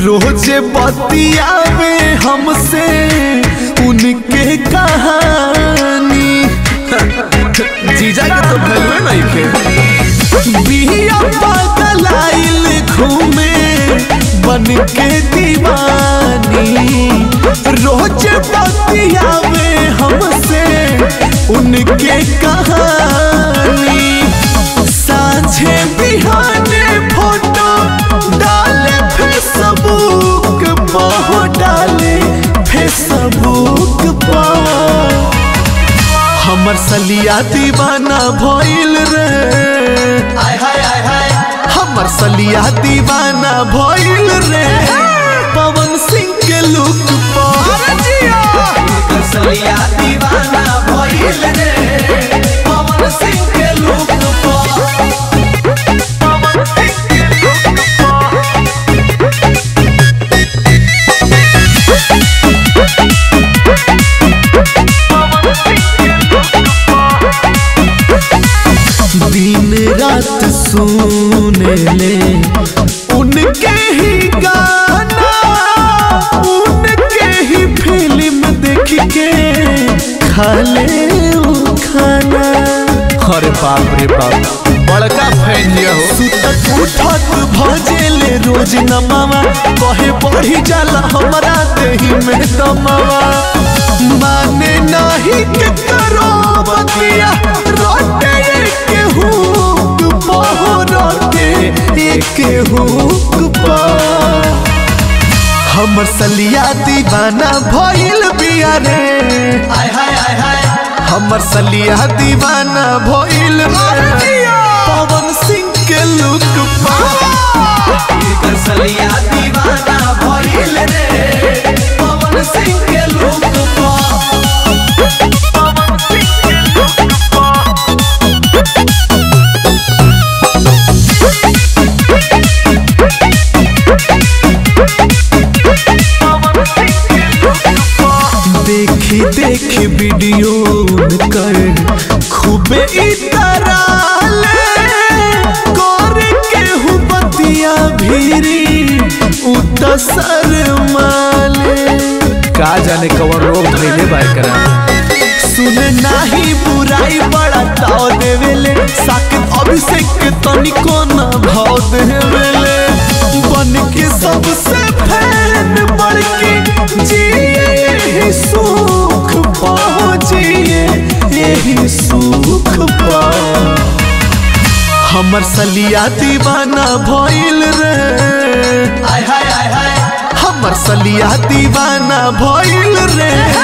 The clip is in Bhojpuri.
रोज बतियावे हमसे उनके कहानी जीजा के तो भलवे नहीं के बिया पगलाइल घूमे बन के दीवानी रोज बतियावे हमसे उनके कहानी साझे बिहाने फोटो डाले फेसबुक पर डाले फेसबुक पर हमर सलिया दीवाना भइल रे आय हाय आय हाय हमर सलिया दीवाना भइल रे पवन सिंह के लुक पर कसलिया दीवाना भइल रे पवन सिंह के लुक पर दिन रात सुने ले उनके ही गाना उनके ही फिल्म देख के खाले उ खाना अरे बाप रे बाप बड़का फैन हो सुतत उठत भजेले रोज नमावा कहे बढ़ी जाला हमरा देही में दमावा माने नाही के करो बतिया रोटे के हुक पहो रोटे एक हुक पा हमर सलिया दीवाना भइल बिया रे आय हाय आय हाय हमर सलिया दीवाना भइल रे पवन सिंह के लुक पा कसलिया दीवाना भइल रे पवन सिंह के लुक पर देखी देखी वीडियो कर खूबे इतराले कर के हु बतिया भीरी उत शर्माले का जाने कवर रोग धइले बाय करा सुन नाही बुराई बड़ा ताव देवेले साकिब अभिषेक के तनिको न भाव देवेले बन के सबसे फैन बढ़ के जिए यही सुख पाओ जिए यही सुख पाओ हमर सलिया दीवाना भइल रे आय हाय आय हाय हमर सलिया दीवाना भइल रे